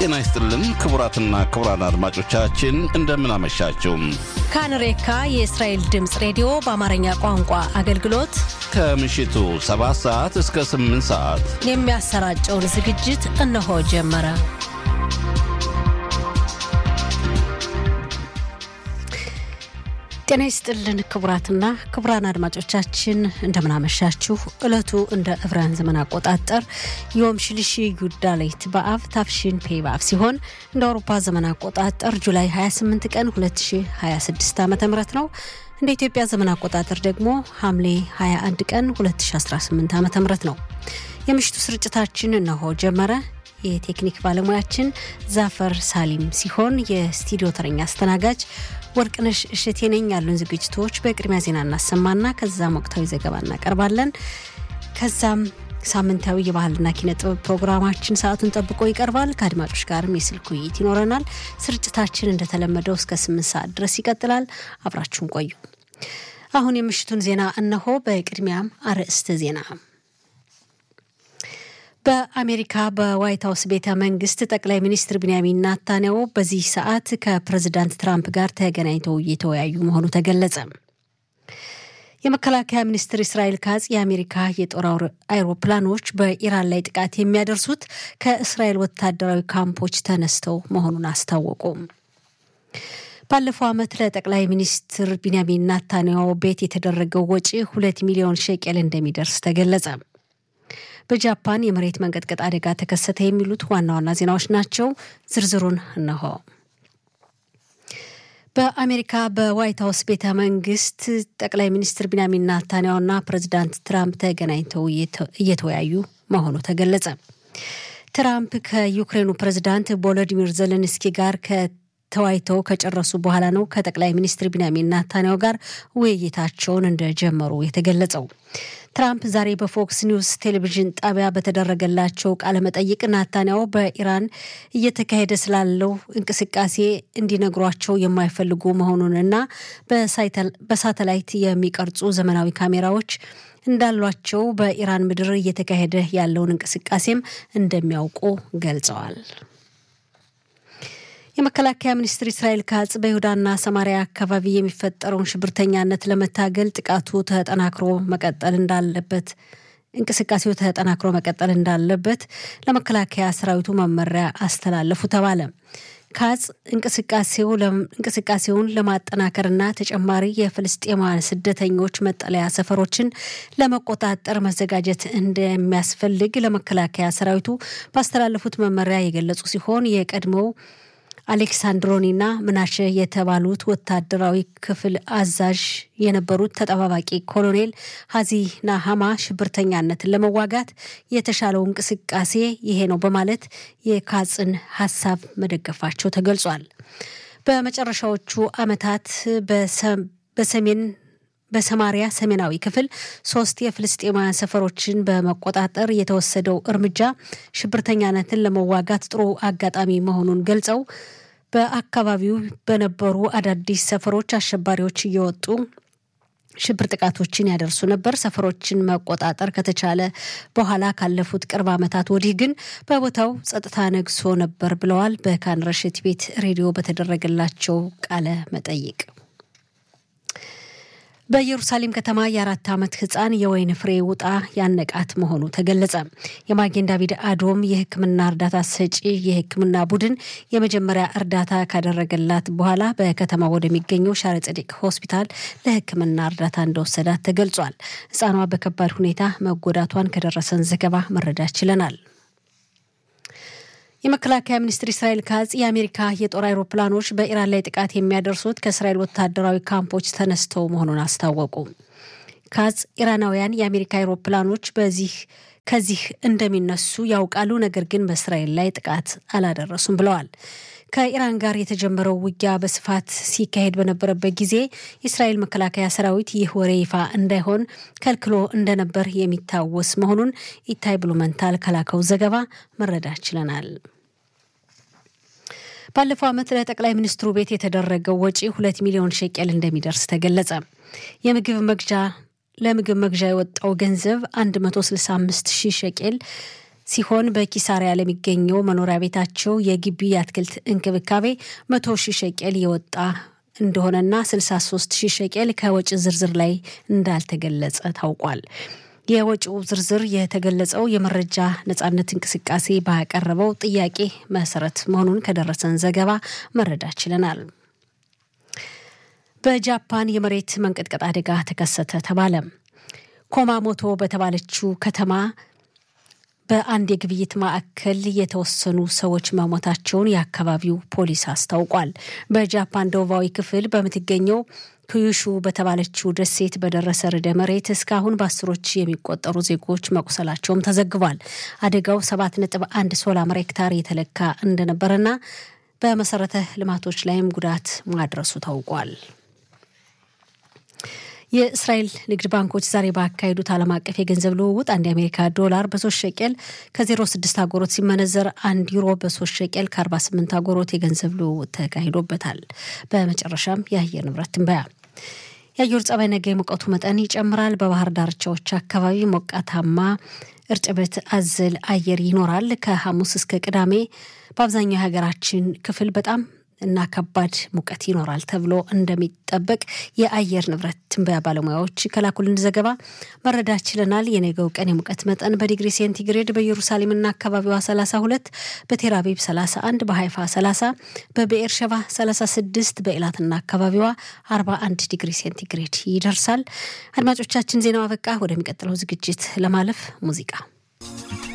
ጤና ይስጥልን ክቡራትና ክቡራን አድማጮቻችን እንደምን አመሻችሁ። ካንሬካ የእስራኤል ድምፅ ሬዲዮ በአማርኛ ቋንቋ አገልግሎት ከምሽቱ 7 ሰዓት እስከ 8 ሰዓት የሚያሰራጨውን ዝግጅት እነሆ ጀመረ። ጤና ይስጥልን ክቡራትና ክቡራን አድማጮቻችን እንደምናመሻችሁ። ዕለቱ እንደ ዕብራውያን ዘመን አቆጣጠር ዮም ሽልሺ ዩዳሌት በአብ ታፍሺን ፔ በአብ ሲሆን እንደ አውሮፓ ዘመን አቆጣጠር ጁላይ 28 ቀን 2026 ዓ ም ነው። እንደ ኢትዮጵያ ዘመን አቆጣጠር ደግሞ ሐምሌ 21 ቀን 2018 ዓ ም ነው። የምሽቱ ስርጭታችን እነሆ ጀመረ። የቴክኒክ ባለሙያችን ዛፈር ሳሊም ሲሆን የስቱዲዮ ተረኛ አስተናጋጅ ወርቅነሽ እሸቴ ነኝ። ያሉን ዝግጅቶች በቅድሚያ ዜና እናሰማና ከዛም ወቅታዊ ዘገባ እናቀርባለን። ከዛም ሳምንታዊ የባህልና ኪነ ጥበብ ፕሮግራማችን ሰዓቱን ጠብቆ ይቀርባል። ከአድማጮች ጋርም የስልክ ውይይት ይኖረናል። ስርጭታችን እንደተለመደው እስከ ስምንት ሰዓት ድረስ ይቀጥላል። አብራችሁን ቆዩ። አሁን የምሽቱን ዜና እነሆ። በቅድሚያም አርዕስተ ዜና በአሜሪካ በዋይት ሀውስ ቤተ መንግስት ጠቅላይ ሚኒስትር ቢንያሚን ናታንያሁ በዚህ ሰዓት ከፕሬዚዳንት ትራምፕ ጋር ተገናኝተው እየተወያዩ መሆኑ ተገለጸ። የመከላከያ ሚኒስትር እስራኤል ካጽ የአሜሪካ የጦር አይሮፕላኖች በኢራን ላይ ጥቃት የሚያደርሱት ከእስራኤል ወታደራዊ ካምፖች ተነስተው መሆኑን አስታወቁ። ባለፈው ዓመት ለጠቅላይ ሚኒስትር ቢንያሚን ናታንያሁ ቤት የተደረገው ወጪ ሁለት ሚሊዮን ሼቄል እንደሚደርስ ተገለጸ። በጃፓን የመሬት መንቀጥቀጥ አደጋ ተከሰተ። የሚሉት ዋና ዋና ዜናዎች ናቸው። ዝርዝሩን እነሆ። በአሜሪካ በዋይት ሀውስ ቤተ መንግስት ጠቅላይ ሚኒስትር ቢንያሚን ናታንያሁና ፕሬዚዳንት ትራምፕ ተገናኝተው እየተወያዩ መሆኑ ተገለጸ። ትራምፕ ከዩክሬኑ ፕሬዚዳንት ቮሎዲሚር ዘለንስኪ ጋር ተወያይተው ከጨረሱ በኋላ ነው ከጠቅላይ ሚኒስትር ቢንያሚን ናታንያሁ ጋር ውይይታቸውን እንደጀመሩ የተገለጸው። ትራምፕ ዛሬ በፎክስ ኒውስ ቴሌቪዥን ጣቢያ በተደረገላቸው ቃለ መጠይቅ ናታንያሁ በኢራን እየተካሄደ ስላለው እንቅስቃሴ እንዲነግሯቸው የማይፈልጉ መሆኑንና በሳተላይት የሚቀርጹ ዘመናዊ ካሜራዎች እንዳሏቸው በኢራን ምድር እየተካሄደ ያለውን እንቅስቃሴም እንደሚያውቁ ገልጸዋል። የመከላከያ ሚኒስትር እስራኤል ካጽ በይሁዳና ሰማሪያ አካባቢ የሚፈጠረውን ሽብርተኛነት ለመታገል ጥቃቱ ተጠናክሮ መቀጠል እንዳለበት እንቅስቃሴው ተጠናክሮ መቀጠል እንዳለበት ለመከላከያ ሰራዊቱ መመሪያ አስተላለፉ ተባለ። ካጽ እንቅስቃሴውን ለማጠናከርና ተጨማሪ የፍልስጤማውያን ስደተኞች መጠለያ ሰፈሮችን ለመቆጣጠር መዘጋጀት እንደሚያስፈልግ ለመከላከያ ሰራዊቱ ባስተላለፉት መመሪያ የገለጹ ሲሆን የቀድሞው አሌክሳንድሮኒና ምናሸ የተባሉት ወታደራዊ ክፍል አዛዥ የነበሩት ተጠባባቂ ኮሎኔል ሀዚ ናሃማ ሽብርተኛነትን ለመዋጋት የተሻለው እንቅስቃሴ ይሄ ነው በማለት የካጽን ሀሳብ መደገፋቸው ተገልጿል። በመጨረሻዎቹ ዓመታት በሰሜን በሰማሪያ ሰሜናዊ ክፍል ሶስት የፍልስጤማውያን ሰፈሮችን በመቆጣጠር የተወሰደው እርምጃ ሽብርተኛነትን ለመዋጋት ጥሩ አጋጣሚ መሆኑን ገልጸው በአካባቢው በነበሩ አዳዲስ ሰፈሮች አሸባሪዎች እየወጡ ሽብር ጥቃቶችን ያደርሱ ነበር። ሰፈሮችን መቆጣጠር ከተቻለ በኋላ ካለፉት ቅርብ ዓመታት ወዲህ ግን በቦታው ጸጥታ ነግሶ ነበር ብለዋል። በካን ረሽት ቤት ሬዲዮ በተደረገላቸው ቃለ መጠይቅ በኢየሩሳሌም ከተማ የአራት ዓመት ህፃን የወይን ፍሬ ውጣ ያነቃት መሆኑ ተገለጸ። የማጌን ዳቪድ አዶም የሕክምና እርዳታ ሰጪ የሕክምና ቡድን የመጀመሪያ እርዳታ ካደረገላት በኋላ በከተማ ወደሚገኘው ሻረ ጸዲቅ ሆስፒታል ለሕክምና እርዳታ እንደወሰዳት ተገልጿል። ህፃኗ በከባድ ሁኔታ መጎዳቷን ከደረሰን ዘገባ መረዳት ችለናል። የመከላከያ ሚኒስትር እስራኤል ካጽ የአሜሪካ የጦር አይሮፕላኖች በኢራን ላይ ጥቃት የሚያደርሱት ከእስራኤል ወታደራዊ ካምፖች ተነስተው መሆኑን አስታወቁ። ካጽ ኢራናውያን የአሜሪካ አይሮፕላኖች በዚህ ከዚህ እንደሚነሱ ያውቃሉ፣ ነገር ግን በእስራኤል ላይ ጥቃት አላደረሱም ብለዋል። ከኢራን ጋር የተጀመረው ውጊያ በስፋት ሲካሄድ በነበረበት ጊዜ የእስራኤል መከላከያ ሰራዊት ይህ ወሬ ይፋ እንዳይሆን ከልክሎ እንደነበር የሚታወስ መሆኑን ኢታይ ብሉመንታል ከላከው ዘገባ መረዳት ችለናል። ባለፈው ዓመት ለጠቅላይ ሚኒስትሩ ቤት የተደረገው ወጪ ሁለት ሚሊዮን ሼቄል እንደሚደርስ ተገለጸ። የምግብ መግዣ ለምግብ መግዣ የወጣው ገንዘብ 165 ሺህ ሸቄል ሲሆን በኪሳሪያ ለሚገኘው መኖሪያ ቤታቸው የግቢ የአትክልት እንክብካቤ መቶ ሺህ ሸቄል የወጣ እንደሆነና 63 ሺህ ሸቄል ከወጪ ዝርዝር ላይ እንዳልተገለጸ ታውቋል። የወጪው ዝርዝር የተገለጸው የመረጃ ነጻነት እንቅስቃሴ ባቀረበው ጥያቄ መሰረት መሆኑን ከደረሰን ዘገባ መረዳት ችለናል። በጃፓን የመሬት መንቀጥቀጥ አደጋ ተከሰተ ተባለ። ኮማሞቶ በተባለችው ከተማ በአንድ የግብይት ማዕከል የተወሰኑ ሰዎች መሞታቸውን የአካባቢው ፖሊስ አስታውቋል። በጃፓን ደቡባዊ ክፍል በምትገኘው ኩዩሹ በተባለችው ደሴት በደረሰ ርዕደ መሬት እስካሁን በአስሮች የሚቆጠሩ ዜጎች መቁሰላቸውም ተዘግቧል። አደጋው ሰባት ነጥብ አንድ ሶላር ሄክታር የተለካ እንደነበረና በመሰረተ ልማቶች ላይም ጉዳት ማድረሱ ታውቋል። የእስራኤል ንግድ ባንኮች ዛሬ ባካሄዱት ዓለም አቀፍ የገንዘብ ልውውጥ አንድ የአሜሪካ ዶላር በሶስት ሸቄል ከ06 አጎሮት ሲመነዘር አንድ ዩሮ በሶስት ሸቄል ከ48 አጎሮት የገንዘብ ልውውጥ ተካሂዶበታል። በመጨረሻም የአየር ንብረት ትንበያ የአየር ጸባይ ነገ የሙቀቱ መጠን ይጨምራል። በባህር ዳርቻዎች አካባቢ ሞቃታማ እርጥበት አዘል አየር ይኖራል። ከሐሙስ እስከ ቅዳሜ በአብዛኛው የሀገራችን ክፍል በጣም እና ከባድ ሙቀት ይኖራል ተብሎ እንደሚጠበቅ የአየር ንብረት ትንበያ ባለሙያዎች ከላኩልን ዘገባ መረዳት ችለናል። የነገው ቀን የሙቀት መጠን በዲግሪ ሴንቲግሬድ በኢየሩሳሌምና አካባቢዋ 32፣ በቴልአቪቭ 31፣ በሃይፋ 30፣ በብኤር ሸባ 36፣ በኤላትና አካባቢዋ 41 ዲግሪ ሴንቲግሬድ ይደርሳል። አድማጮቻችን ዜናው አበቃ። ወደሚቀጥለው ዝግጅት ለማለፍ ሙዚቃ